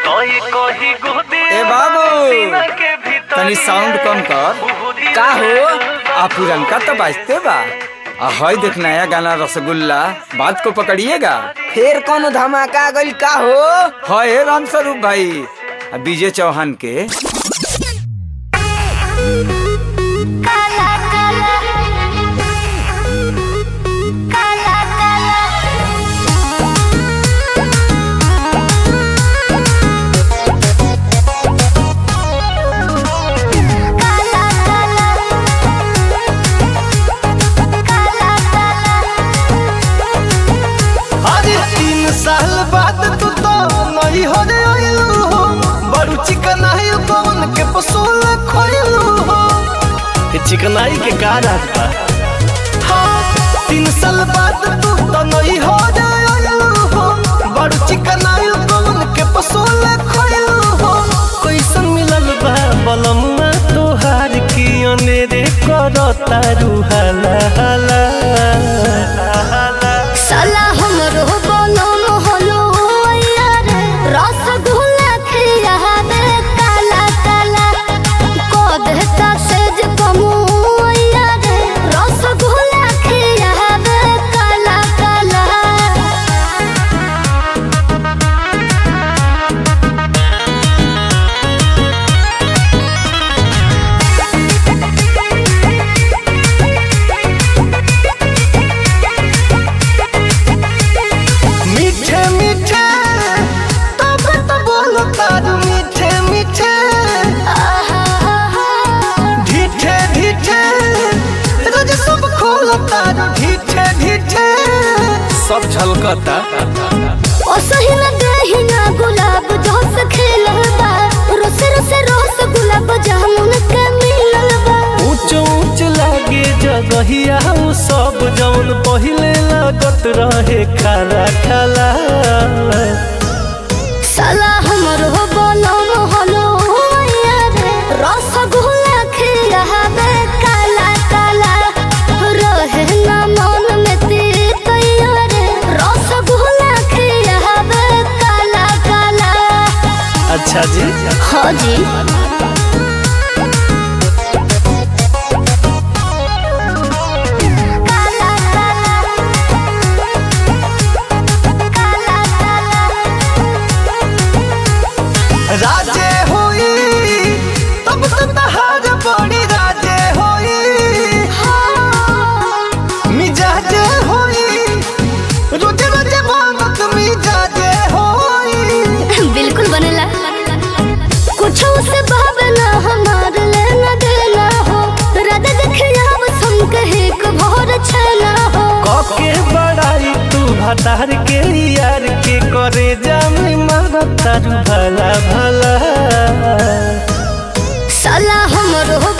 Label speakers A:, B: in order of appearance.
A: ए बाबू तनी साउंड कम कर का हो आ पुरनका तो बाजते बा आ हई देख नया गाना रसगुल्ला बात को पकड़िएगा
B: फिर कौन धमाका गइल का हो
A: है राम स्वरूप भाई आ विजय चौहान के
C: काला काला काला काला काला काला काला
D: अरे तीन साल बाद तू तो नहीं हो रे आइलू हो बड़ू चिकनाई कौन के पसूल खोइलू हो चिकनाई के का रात बा हाँ तीन साल बाद तू तो नहीं हो रे आइलू हो बड़ू चिकनाई कौन के पसूल खोइलू हो कैसन मिलल बा बलमुआ तोहार की अनेरे करता रूहाला हाला हाला
C: साला हमरो बनम हलो यार रसगुल्ला खियाबे काला काला को देता सेज कमु यार रसगुल्ला खियाबे काला काला
D: मीठे मीठे तब तो बोलो तारू मीठे मीठे ढीठे ढीठे रोज सब खोलो तारू ढीठे ढीठे सब झलकता
C: ओ सही न दही ना गुलाब जोस खेलल बा रोस रोस रोस गुलाब जामुन के मिलल बा
D: ऊंच ऊंच लागे जगहिया उ सब जौन पहिले लागत रहे खाला खाला
C: साला हमरो बनम हलो यार रसगुल्ला खियाबे काला काला रहे ना मन में तीत यार रसगुल्ला खियाबे काला काला
D: अच्छा जी
C: हाँ जी काला काला काला काला
D: राजे होई तब तो तहार बड़ी राजे होई मिजाजे होई रोज रोज मांगत मिजाजे होई
C: बिल्कुल बनेला कुछ उसे भावना हमार लेना देना हो राधा देखिया बस हम कहे को भोर छना हो
D: कके बड़ाई तू भतार के यार के करे जामी मारत तारू भला भला
C: साला हमरो